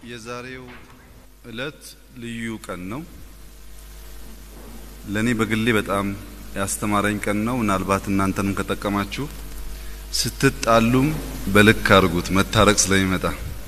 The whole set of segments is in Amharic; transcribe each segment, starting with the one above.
የዛሬው እለት ልዩ ቀን ነው። ለኔ በግሌ በጣም ያስተማረኝ ቀን ነው። ምናልባት እናንተንም ከጠቀማችሁ ስትጣሉም በልክ አድርጉት፣ መታረቅ ስለሚመጣ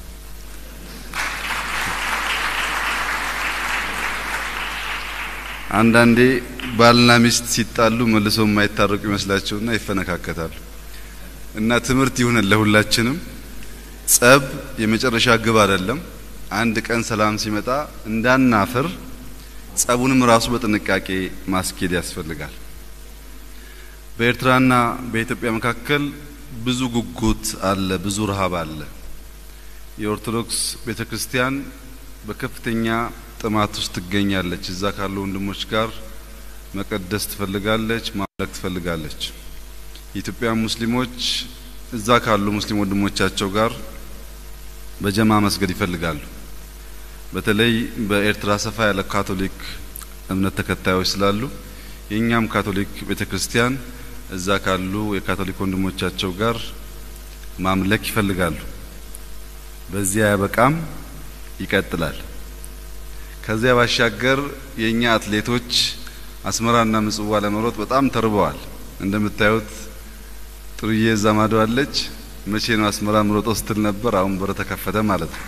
አንዳንዴ ባልና ሚስት ሲጣሉ መልሶ የማይታረቁ ይመስላቸውና ይፈነካከታሉ። እና ትምህርት ይሁነን ለሁላችንም። ጸብ የመጨረሻ ግብ አይደለም። አንድ ቀን ሰላም ሲመጣ እንዳናፍር ጸቡንም ራሱ በጥንቃቄ ማስኬድ ያስፈልጋል። በኤርትራና በኢትዮጵያ መካከል ብዙ ጉጉት አለ፣ ብዙ ረሃብ አለ። የኦርቶዶክስ ቤተክርስቲያን በከፍተኛ ጥማት ውስጥ ትገኛለች። እዛ ካሉ ወንድሞች ጋር መቀደስ ትፈልጋለች፣ ማምለክ ትፈልጋለች። የኢትዮጵያ ሙስሊሞች እዛ ካሉ ሙስሊም ወንድሞቻቸው ጋር በጀማ መስገድ ይፈልጋሉ። በተለይ በኤርትራ ሰፋ ያለ ካቶሊክ እምነት ተከታዮች ስላሉ የእኛም ካቶሊክ ቤተክርስቲያን እዛ ካሉ የካቶሊክ ወንድሞቻቸው ጋር ማምለክ ይፈልጋሉ። በዚያ ያበቃም ይቀጥላል። ከዚያ ባሻገር የእኛ አትሌቶች አስመራና ምጽዋ ለመሮጥ በጣም ተርበዋል። እንደምታዩት ጥሩዬ እዛ ማዶ አለች። መቼ ነው አስመራ ምሮጦ ስትል ነበር። አሁን በር ተከፈተ ማለት ነው።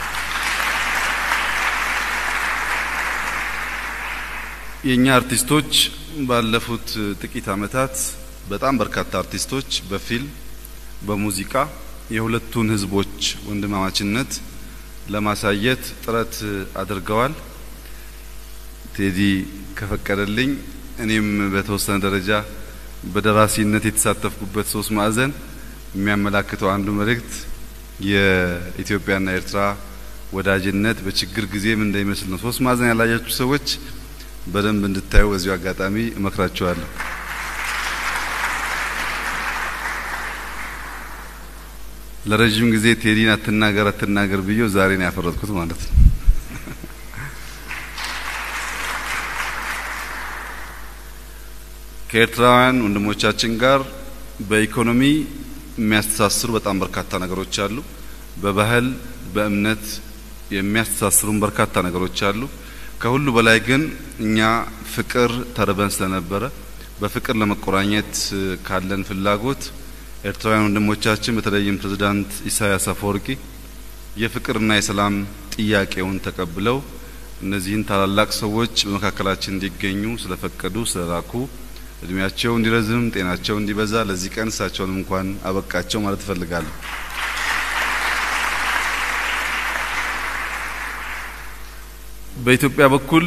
የእኛ አርቲስቶች ባለፉት ጥቂት ዓመታት በጣም በርካታ አርቲስቶች በፊልም በሙዚቃ የሁለቱን ሕዝቦች ወንድማማችነት ለማሳየት ጥረት አድርገዋል። ቴዲ ከፈቀደልኝ እኔም በተወሰነ ደረጃ በደራሲነት የተሳተፍኩበት ሶስት ማዕዘን የሚያመላክተው አንዱ መልእክት የኢትዮጵያና ኤርትራ ወዳጅነት በችግር ጊዜም እንደሚመስል ነው። ሶስት ማዕዘን ያላያችሁ ሰዎች በደንብ እንድታዩ በዚሁ አጋጣሚ እመክራችኋለሁ። ለረጅም ጊዜ ቴዲን አትናገር አትናገር ብዬው ዛሬ ነው ያፈረጥኩት ማለት ነው። ከኤርትራውያን ወንድሞቻችን ጋር በኢኮኖሚ የሚያስተሳስሩ በጣም በርካታ ነገሮች አሉ። በባህል በእምነት የሚያስተሳስሩን በርካታ ነገሮች አሉ። ከሁሉ በላይ ግን እኛ ፍቅር ተርበን ስለነበረ በፍቅር ለመቆራኘት ካለን ፍላጎት ኤርትራውያን ወንድሞቻችን በተለይም ፕሬዝዳንት ኢሳያስ አፈወርቂ የፍቅርና የሰላም ጥያቄውን ተቀብለው እነዚህን ታላላቅ ሰዎች በመካከላችን እንዲገኙ ስለፈቀዱ ስለላኩ እድሜያቸው እንዲረዝም ጤናቸው እንዲበዛ ለዚህ ቀን እሳቸውንም እንኳን አበቃቸው ማለት እፈልጋለሁ። በኢትዮጵያ በኩል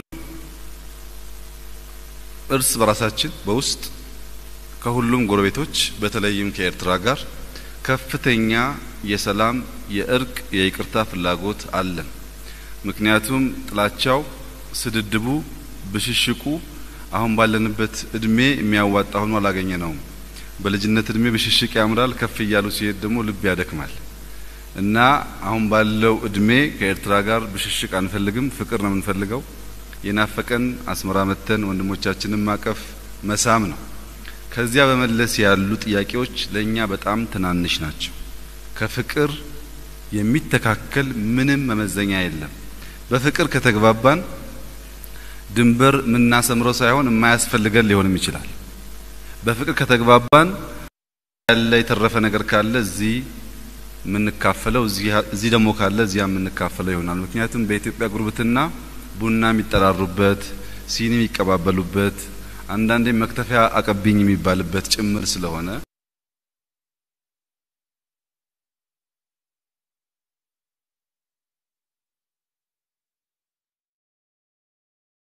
እርስ በራሳችን በውስጥ ከሁሉም ጎረቤቶች በተለይም ከኤርትራ ጋር ከፍተኛ የሰላም፣ የእርቅ፣ የይቅርታ ፍላጎት አለን። ምክንያቱም ጥላቻው፣ ስድድቡ፣ ብሽሽቁ አሁን ባለንበት እድሜ የሚያዋጣ ሆኖ አላገኘ ነውም። በልጅነት እድሜ ብሽሽቅ ያምራል፣ ከፍ እያሉ ሲሄድ ደግሞ ልብ ያደክማል እና አሁን ባለው እድሜ ከኤርትራ ጋር ብሽሽቅ አንፈልግም፣ ፍቅር ነው የምንፈልገው። የናፈቀን አስመራ መተን ወንድሞቻችንን ማቀፍ መሳም ነው። ከዚያ በመለስ ያሉ ጥያቄዎች ለእኛ በጣም ትናንሽ ናቸው። ከፍቅር የሚተካከል ምንም መመዘኛ የለም። በፍቅር ከተግባባን ድንበር የምናሰምረው ሳይሆን የማያስፈልገን ሊሆንም ይችላል። በፍቅር ከተግባባን ያለ የተረፈ ነገር ካለ እዚህ የምንካፈለው እዚህ ደግሞ ካለ እዚያ የምንካፈለው ይሆናል። ምክንያቱም በኢትዮጵያ ጉርብትና ቡና የሚጠራሩበት፣ ሲኒ የሚቀባበሉበት፣ አንዳንዴ መክተፊያ አቀብኝ የሚባልበት ጭምር ስለሆነ